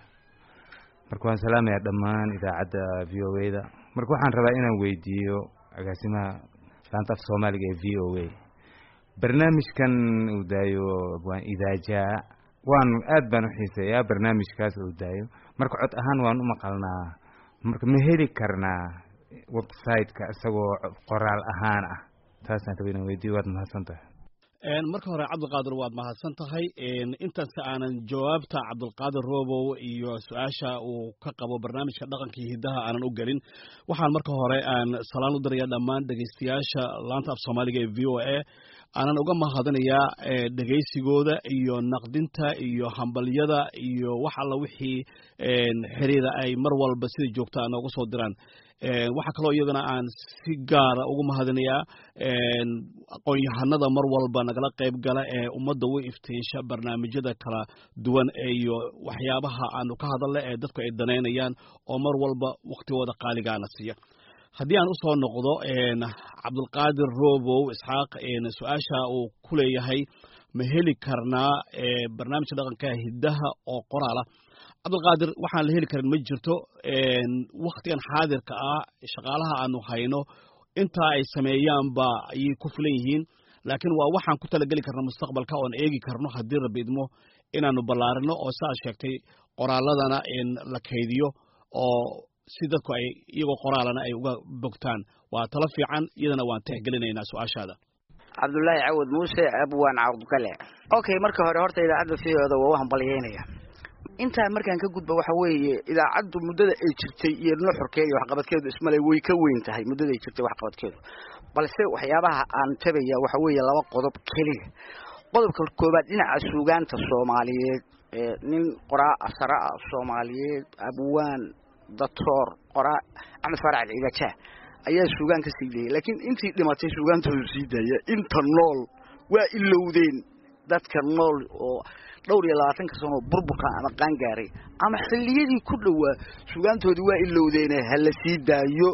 marka waan salaamayaa dhammaan idaacadda v o a da marka waxaan rabaa inaan weydiiyo agaasimaha laanta af soomaaliga ee v o a barnaamijkan uu daayo waan idaajaa waan aad baan u xiiseeyaa barnaamijkaas uu daayo marka cod ahaan waan u maqalnaa marka ma heli karnaa website-ka isagoo qoraal ahaan ah taasaan raba inaan weydiiyo waad mahadsan tahay marka hore cabdilqaadir waad mahadsan tahay intaasi aanan jawaabta cabdilqaadir robow iyo su-aasha uu ka qabo barnaamijka dhaqanka iyo hiddaha aanan u gelin waxaan marka hore aan salaan u diraya dhammaan dhegeystayaasha laanta af soomaaliga ee v o a aanan uga mahadinayaa dhegeysigooda iyo naqdinta iyo hambalyada iyo wax alla wixii xiriira ay mar walba sida joogta nooga soo diraan waxaa kaloo iyadana aan si gaara ugu mahadinayaa aqoon-yahanada mar walba nagala qayb gala ee ummadda u iftiisha barnaamijyada kala duwan iyo waxyaabaha aanu ka hadalna ee dadku ay danaynayaan oo mar walba waktigooda qaaligaana siiya haddii aan usoo noqdo cabdulqaadir robow isxaaq su-aasha uu ku leeyahay ma heli karnaa barnaamijka dhaqanka hiddaha oo qoraala cabdulqaadir waxaan la heli karin ma jirto waktigan xaadirka ah shaqaalaha aanu hayno intaa ay sameeyaanba ayay ku filan yihiin laakiin waa waxaan ku talageli karna mustaqbalka oon eegi karno haddii rabbi idmo inaanu ballaarino oo si aad sheegtay qoraaladana la kaydiyo oo si dadku ay iyagoo qoraalana ay uga bogtaan waa talo fiican iyadana waan tixgelinaynaa su-aashaada cabdullaahi cawad muuse abwaan cawdgale okay marka hore horta idaacadda fiooda waa u hambalyeynaya intaa markaan ka gudba waxa weeye idaacaddu muddada ay jirtay iyo nuxurkeeda iyo waxqabadkeedu ismale way ka weyn tahay muddada ay jirtay waxqabadkeedu balse waxyaabaha aan tabaya waxa weeye laba qodob keliya qodobka koobaad dhinaca suugaanta soomaaliyeed nin qoraa asara ah soomaaliyeed abwaan datoor qoraa axmed faarac ciidajaa ayaa suugaan ka sii dayay laakiin intii dhimatay suugaantoodu sii daaya inta nool waa ilowdeen dadka nool oo dhowr iyo labaatanka sanoo burburkan ama qaangaaray ama xilliyadii ku dhowaa sugaantoodii waa ilowdeene ha la sii daayo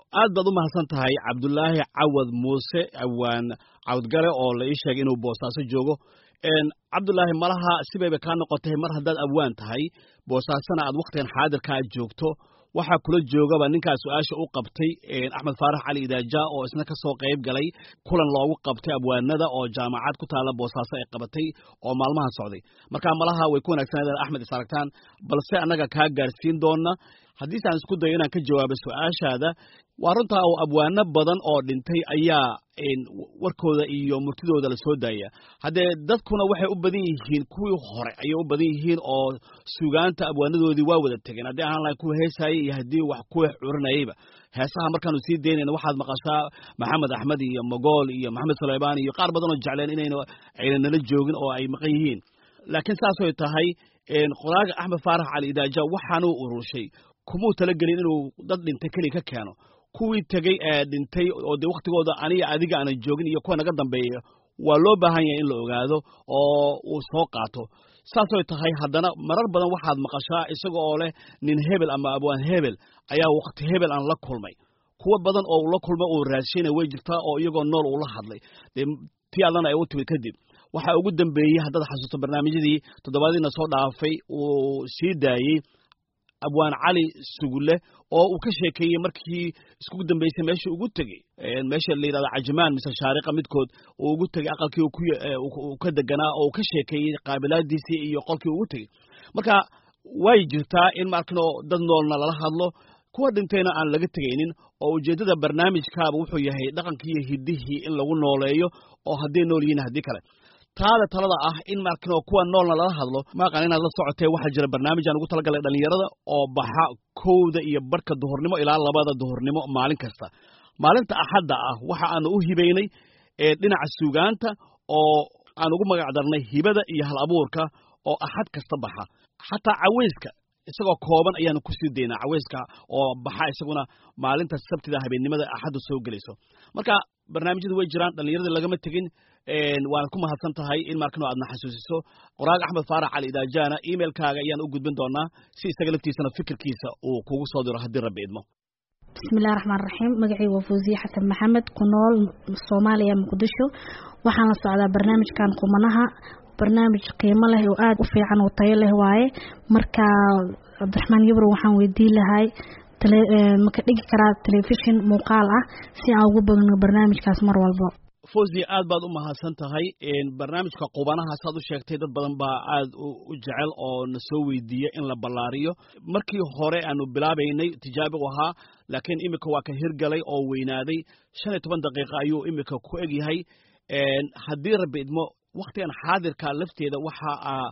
aad baad u mahadsan tahay cabdulaahi cawad muuse awaan cawdgale oo la ii sheegay inuu boosaaso joogo cabdulaahi malaha sibayba kaa noqotay mar haddaad awaan tahay boosaasona aad wakhtigan xaadirkaa joogto waxaa kula joogaba ninkaa su-aasha u qabtay axmed faarax cali idaaja oo isna ka soo qayb galay kulan loogu qabtay abwaanada oo jaamacad ku taalla boosaaso ay qabatay oo maalmahan socday marka malaha way ku wanaagsanaaden axmed is aragtaan balse annaga kaa gaarsiin doona haddiise aan isku dayo inaan ka jawaabo su-aashaada waa runtaa oo abwaano badan oo dhintay ayaa warkooda iyo murtidooda la soo daaya haddee dadkuna waxay u badan yihiin kuwii hore ayay u badan yihiin oo sugaanta abwaanadoodii waa wada tegeen haddii ahaan lahayn kuwa heesaayay iyo haddii wax kuwa curinayayba heesaha markaanu sii daynayna waxaad maqashaa maxamed axmed iyo mogool iyo maxamed sulaymaan iyo qaar badan oo jecleen inayna ayna nala joogin oo ay maqan yihiin laakiin saasoy tahay qoraaga axmed faarax cali idaaja waxaanuu urushay kumuu talagelin inuu dad dhintay keliya ka keeno kuwii tegey ee dhintay oo dee wakhtigooda aniga adiga aanan joogin iyo kuwa naga dambeeya waa loo baahan yahay in la ogaado oo uu soo qaato saasoy tahay haddana marar badan waxaad maqashaa isaga oo leh nin hebel ama abwaan hebel ayaa wakhti hebel aan la kulmay kuwa badan oo ula kulmay uu raadshayna way jirtaa oo iyagoo nool uu la hadlay dee tii allana ay u timid kadib waxaa ugu dambeeyey haddaad xasuusto barnaamijyadii toddobaadiina soo dhaafay uu sii daayey abwaan cali sugulle oo uu ka sheekeeyey markii iskugu dambeysay meeshii ugu tegey meesha la yidhahdo cajimaan mise shaariqa midkood uu ugu tegey aqalkii uu ka deganaa oo uu ka sheekeeyey qaabilaadiisii iyo qolkii ugu tegey marka way jirtaa in markinoo dad noolna lala hadlo kuwa dhintayna aan laga tegaynin oo ujeeddada barnaamijkaaba wuxuu yahay dhaqankii iyo hiddihii in lagu nooleeyo oo hadday nool yihiin haddii kale taada talada ah in markinoo kuwa noolna lala hadlo maaqan inaad la socotee waxaa jira barnaamijaan ugu talagalay dhallinyarada oo baxa kowda iyo barhka duhurnimo ilaa labada duhurnimo maalin kasta maalinta axadda ah waxa aanu u hibaynay dhinaca suugaanta oo aan ugu magac darnay hibada iyo hal abuurka oo axad kasta baxa xataa caweyska isagoo kooban ayaanu kusii daynaa caweyska oo baxa isaguna maalinta sabtida habeennimada axaddu soo gelayso marka barnaamijyadu way jiraan dhallinyaradii lagama tegin waanad ku mahadsan tahay in markano aadna xasuusiso qoraaga axmed faarax cali idaajana emailkaaga ayaan u gudbin doonaa si isaga laftiisana fikirkiisa uu kugu soo diro haddii rabbi idmo bismillahi raxmaan raxiim magacii waa fawsiye xasan maxamed ku nool soomaaliya muqdisho waxaan la socdaa barnaamijkan qumanaha barnaamij qiimo leh oo aada u fiican oo tayo leh waaye marka cabdiraxmaan yabro waxaan weydiin lahay maka dhigi karaa telefishin muuqaal ah si aan ugu badno barnaamijkaas mar walba fawzi aad baad u mahadsan tahay barnaamijka qubanaha saad u sheegtay dad badan baa aad u jecel oo na soo weydiiya in la ballaariyo markii hore aanu bilaabaynay tijaabi u ahaa laakiin imika waa ka hirgalay oo weynaaday shan iyo toban daqiiqa ayuu imika ku egyahay haddii rabbi idmo wakhtigan xaadirka lafteeda waxa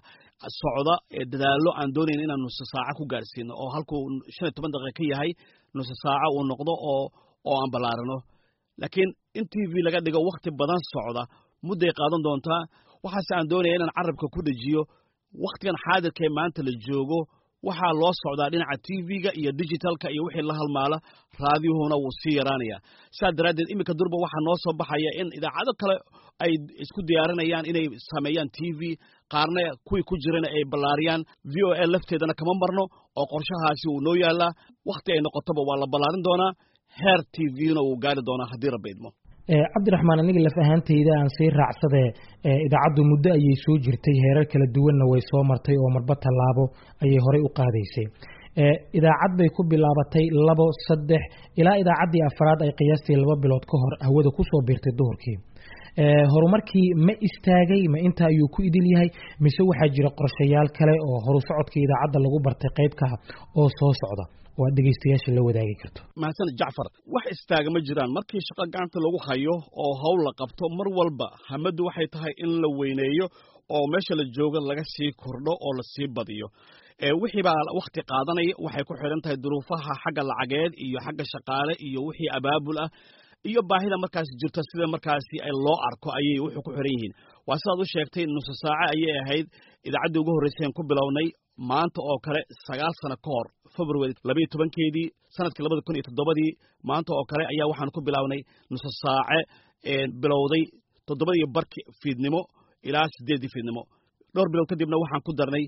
socda dadaallo aan doonayn inaan nuso saaco ku gaarsiino oo halkuu shan iyo toban daqiiqa ka yahay nuso saaco uu noqdo oo oo aan ballaarino laakiin in t v laga dhigo wakhti badan socda mudday qaadan doontaa waxaase aan doonaya inaan carabka ku dhejiyo wakhtigan xaadirkaee maanta la joogo waxaa loo socdaa dhinaca t v-ga iyo digitalka iyo wixii la halmaala raadiyuhuna wuu sii yaraanaya sidaas daraaddeed iminka durba waxaa noo soo baxaya in idaacado kale ay isku diyaarinayaan inay sameeyaan t v qaarna kuwii ku jirana ay ballaariyaan v o a lafteedana kama marno oo qorshahaasi wuu noo yaalaa wakhti ay noqotoba waa la ballaarin doonaa heer t v-na wuu gaari doonaa haddii rabbi idmo cabdiraxmaan aniga laf ahaantayda aan sii raacsadee idaacaddu muddo ayay soo jirtay heerar kala duwanna way soo martay oo marba tallaabo ayay horey u qaadaysay idaacad bay ku bilaabatay labo saddex ilaa idaacaddii afraad ay qiyaastii laba bilood ka hor hawada kusoo biirtay duhurkii horumarkii ma istaagay ma inta ayuu ku idil yahay mise waxaa jira qorshayaal kale oo horu socodka idaacadda lagu bartay qaybka oo soo socda oo aad dhegeystayaasha la wadaagi karto mahadsan jacfar wax istaaga ma jiraan markii shaqo gacanta lagu hayo oo hawl la qabto mar walba hamaddu waxay tahay in la weyneeyo oo meesha la joogo laga sii kordho oo la sii badiyo wixii baa wakhti qaadanaya waxay ku xidhan tahay duruufaha xagga lacageed iyo xagga shaqaale iyo wixii abaabul ah iyo baahida markaasi jirta sida markaasi loo arko ayay wuxuu ku xiran yihiin waa sidaad u sheegtay nusu saace ayay ahayd idaacaddii ugu horreyseen ku bilownay maanta oo kale sagaal sano ka hor february labayo tobankeedii sanadkii labada kun iyo toddobadii maanta oo kale ayaa waxaan ku bilownay nusu saace bilowday toddobadii barki fiidnimo ilaa siddeeddii fiidnimo dhowr bilood kadibna waxaan ku darnay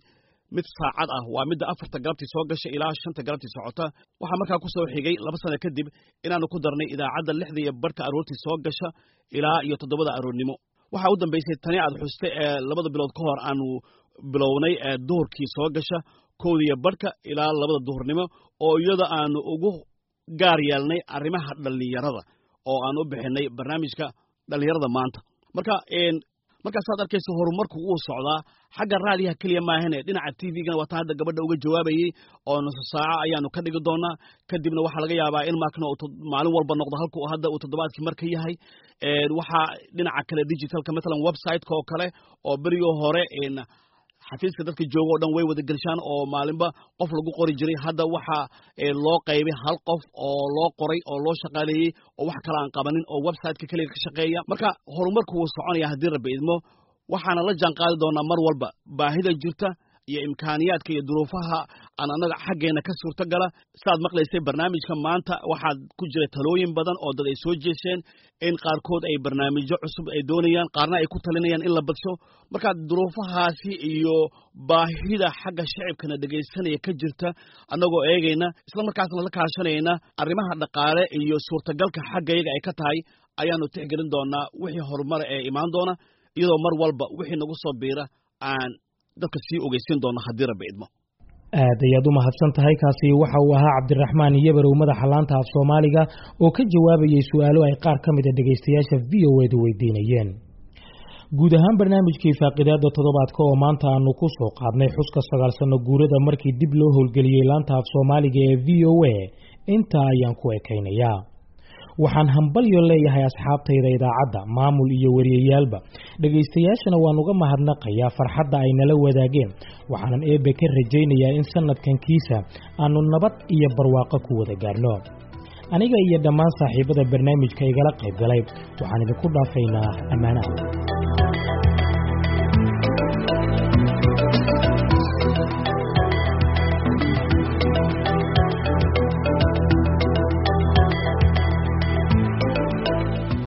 mid saacad ah waa midda afarta galabtii soo gasha ilaa shanta galabtii socota waxaa markaa ku soo xigay laba sano kadib inaanu ku darnay idaacadda lixda iyo barhka aroortii soo gasha ilaa iyo toddobada aroornimo waxaa u dambaysay tani aad xuste ee labada bilood ka hor aanu bilownay ee duhurkii soo gasha kowda iyo barhka ilaa labada duhurnimo oo iyada aanu ugu gaar yeelnay arrimaha dhallinyarada oo aan u bixinay barnaamijka dhallinyarada maanta marka markaasaad arkaysa horumarku wuu socdaa xagga raadiyaha keliya maahane dhinaca t v-gana waataan hadda gabadha uga jawaabayey oo nusu saaco ayaanu ka dhigi doonaa kadibna waxaa laga yaabaa in markna maalin walba noqdo halka hadda uu toddobaadkii marka yahay waxaa dhinaca kale digitalka matalan website-ka oo kale oo berigii hore xafiiska dadka jooga o dhan way wada gelshaan oo maalinba qof lagu qori jiray hadda waxaa loo qaybay hal qof oo loo qoray oo loo shaqaaleeyey oo wax kale aan qabanin oo websiteka keliga ka shaqeeya marka horumarku wuu soconaya haddii rabbi idmo waxaana la jaan qaadi doonaa mar walba baahida jirta iyo imkaaniyaadka iyo duruufaha aan annaga xaggeena ka suurtogala saaad maqlaysay barnaamijka maanta waxaad ku jira talooyin badan oo dad ay soo jeesheen in qaarkood ay barnaamijyo cusub ay doonayaan qaarna ay ku talinayaan in la badsho marka duruufahaasi iyo baahida xagga shacibkana dhegaysanaya ka jirta annagoo eegayna isla markaasna la kaashanayna arrimaha dhaqaale iyo suurtagalka xaggayaga ay ka tahay ayaanu tixgelin doonaa wixii horumara ee imaan doona iyadoo mar walba wixii nagu soo biira aan dadka sii ogeysiin doona haddii rabbi idmo aad ayaad u mahadsan tahay kaasi waxa uu ahaa cabdiraxmaan iyobarow madaxa laanta af soomaaliga oo ka jawaabayay su-aalo ay qaar ka mida dhegaystayaasha v o edu weydiinayeen guud ahaan barnaamijkii faaqidaada toddobaadka oo maanta aanu ku soo qaadnay xuska sagaal sano guurada markii dib loo howlgeliyey laanta af soomaaliga ee v o a intaa ayaan ku ekaynayaa waxaan hambalyo leeyahay asxaabtayda idaacadda maamul iyo wariyayaalba dhegaystayaashana waan uga mahadnaqayaa farxadda ay nala wadaageen waxaanan eebbe ka rajaynayaa in sanadkan kiisa aanu nabad iyo barwaaqo ku wada gaarno aniga iyo dhammaan saaxiibada barnaamijka igala qayb galay waxaan idinku dhaafaynaa ammaanaha